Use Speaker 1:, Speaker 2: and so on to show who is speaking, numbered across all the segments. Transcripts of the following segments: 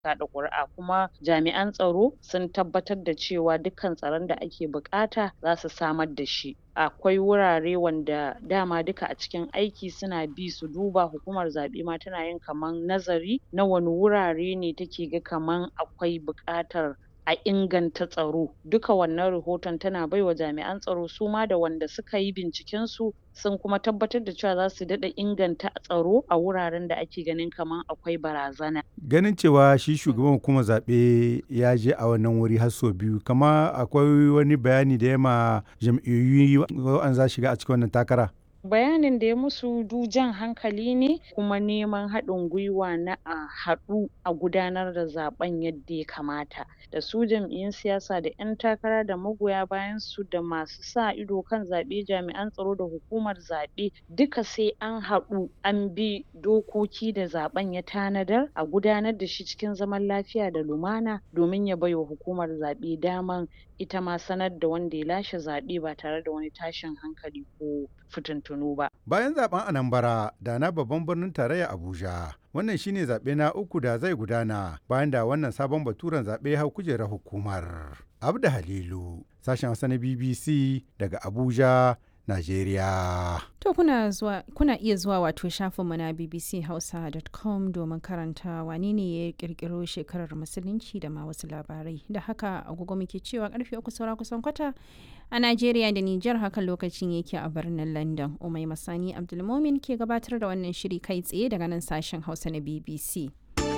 Speaker 1: kaɗa ƙuri'a kuma jami'an tsaro sun tabbatar da cewa dukkan tsaron da ake buƙata za su samar da shi akwai wurare wanda dama duka a cikin aiki suna bi su duba hukumar zaɓe ma tana yin kaman nazari na wane wurare ne take ga kaman akwai buƙatar a inganta tsaro duka wannan rahoton tana baiwa jami'an tsaro suma da wanda suka yi binciken su sun kuma tabbatar da cewa za su daɗa inganta tsaro a wuraren da ake ganin kaman akwai barazana.
Speaker 2: Ganin cewa shi shugaban hukumar zaɓe ya je a wannan wuri har sau biyu kama akwai wani bayani da ya ma jam'iyyu an za shiga a cikin wannan takara.
Speaker 1: bayanin da ya musu du jan hankali ne kuma neman haɗin gwiwa na a haɗu a gudanar da zaɓen yadda ya kamata da su jam'iyyun siyasa da ƴan takara da magoya bayan su da masu sa ido kan zaɓe jami'an tsaro da hukumar zaɓe duka sai an haɗu an bi dokoki da zaɓen ya tanadar a gudanar da shi cikin zaman lafiya da lumana domin ya baiwa hukumar zaɓe daman ita ma sanar da wanda ya lashe zaɓe ba tare da wani tashin hankali ko fitintunu ba.
Speaker 2: Bayan zaben Anambra da na babban birnin tarayya Abuja, wannan shine zaɓe na uku da zai gudana bayan da wannan sabon baturen zaɓe hau kujerar hukumar. Abda Halilu, sashen Hausa na BBC daga Abuja, Najeriya.
Speaker 3: To kuna zuwa kuna iya zuwa wato shafinmu na bbchausa.com domin karanta wane ne ya kirkiro shekarar musulunci da ma wasu labarai. Da haka agogo muke cewa karfe uku saura kusan kwata a Najeriya da Nijar haka lokacin yake a birnin London. Umai Masani Abdulmomin ke gabatar da wannan shiri kai tsaye daga nan sashen Hausa na BBC.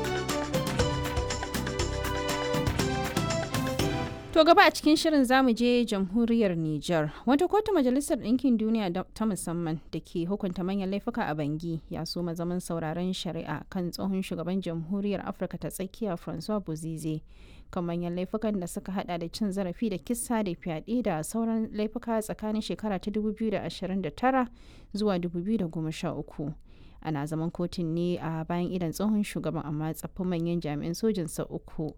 Speaker 3: To gaba a cikin shirin zamu je jamhuriyar Nijar. Wata kotu majalisar ɗinkin duniya ta musamman da ke hukunta manyan laifuka a Bangi ya so zaman sauraron shari'a kan tsohon shugaban jamhuriyar Afirka ta tsakiya Francois Bozize kan manyan laifukan da suka hada da cin zarafi da kisa da fyaɗe da sauran laifuka tsakanin shekara ta 2029 zuwa 2013. Ana zaman kotun ne a bayan idan tsohon shugaban amma tsaffin manyan jami'an sojinsa uku.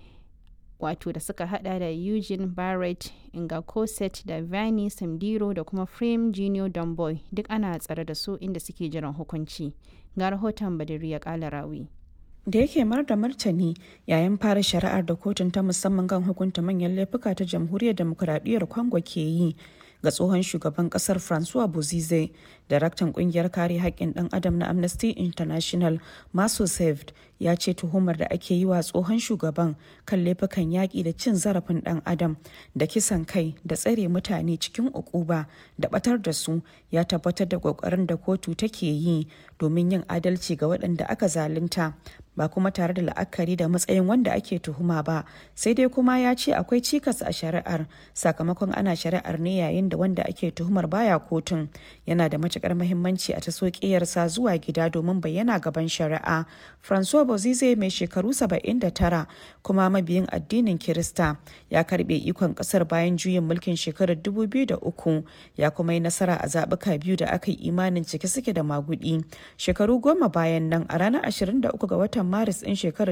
Speaker 3: wato da suka hada da Eugene Barrett, Inga Cosset da Vani Samdiro da kuma Frame Junior Domboy duk ana tsare da su inda suke jiran hukunci. Ga rahoton Badiri ya kala rawi.
Speaker 4: da yake mar da martani yayin fara shari'ar da kotun ta musamman kan hukunta manyan laifuka ta jamhuriyar demokuraɗiyyar congo ke yi ga tsohon shugaban kasar francois bozize daraktan kungiyar kare haƙƙin ɗan adam na amnesty international maso saved ya ce tuhumar da ake yi wa tsohon shugaban kan laifukan yaƙi da cin zarafin ɗan adam da kisan kai da tsare mutane cikin ukuba da batar da su ya tabbatar da ƙoƙarin da kotu take yi domin yin adalci ga waɗanda aka zalunta ba kuma tare da la'akari da matsayin wanda ake tuhuma ba sai dai kuma ya ce akwai cikas a shari'ar sakamakon ana shari'ar ne yayin da wanda ake tuhumar baya kotun yana da matukar mahimmanci a taso ƙiyarsa zuwa gida domin bayyana gaban shari'a francois bozize mai shekaru 79 kuma mabiyin addinin kirista ya karbe ikon kasar bayan juyin mulkin shekarar 2003 ya kuma yi nasara a zaɓuka biyu da aka yi imanin cike suke da magudi shekaru goma bayan nan a ranar 23 ga watan maris ɗin shekarar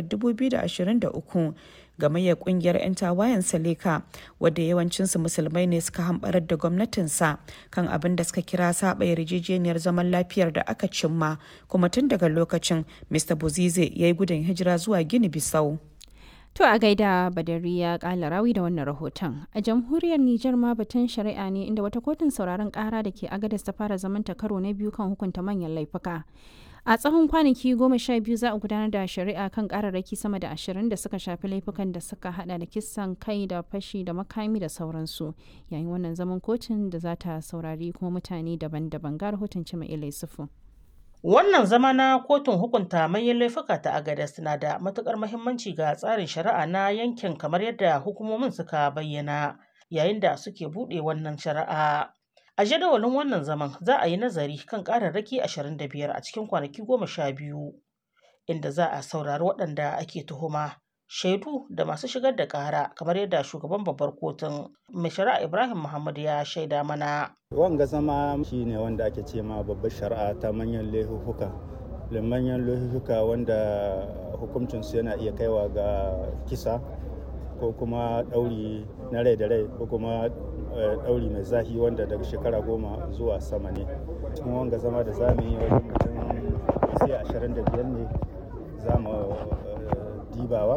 Speaker 4: 2023 gamayyar kungiyar 'yan tawayen saleka wadda yawancinsu musulmai ne suka hambarar da gwamnatinsa kan abin da suka kira saba yarjejeniyar zaman lafiyar da aka cimma kuma tun daga lokacin mr bozize ya yi gudun hijira zuwa gini bisau
Speaker 3: To a gaida Badari ya kala rawi da wannan rahoton. A jamhuriyar Nijar ma batun shari'a ne inda wata kotun sauraron kara da ke agadas ta fara zamanta karo na biyu kan hukunta manyan laifuka. A tsawon kwanaki goma sha biyu za a gudanar da shari'a kan kararraki sama da ashirin da suka shafi laifukan da suka hada da kisan kai da fashi da makami da sauransu. Yayin wannan zaman kotun da za ta saurari kuma mutane daban-daban ga rahoton Cima Ilai Sufu.
Speaker 5: Wannan zama na kotun hukunta manyan laifuka ta Agadez na da matukar muhimmanci ga tsarin shari'a na yankin kamar yadda hukumomin suka bayyana yayin da suke buɗe wannan shari'a. A jadawalin wannan zaman za a yi nazari kan ƙararraki 25 a cikin kwanaki goma sha biyu inda za a saurari waɗanda ake tuhuma shaidu da masu shigar da ƙara kamar yadda shugaban babbar kotun mai shari'a Ibrahim Muhammad ya shaida mana.
Speaker 6: wanga zama shi ne wanda ake ce ma babbar shari'a ta manyan laifuka manyan laifuka wanda hukuncinsu yana iya kaiwa ga kisa ko kuma ɗauri na rai da rai ko kuma ɗauri mai zahi wanda daga shekara goma zuwa sama ne cikin wanga zama da za mu yi wajen mutum sai ashirin da biyar ne za mu dibawa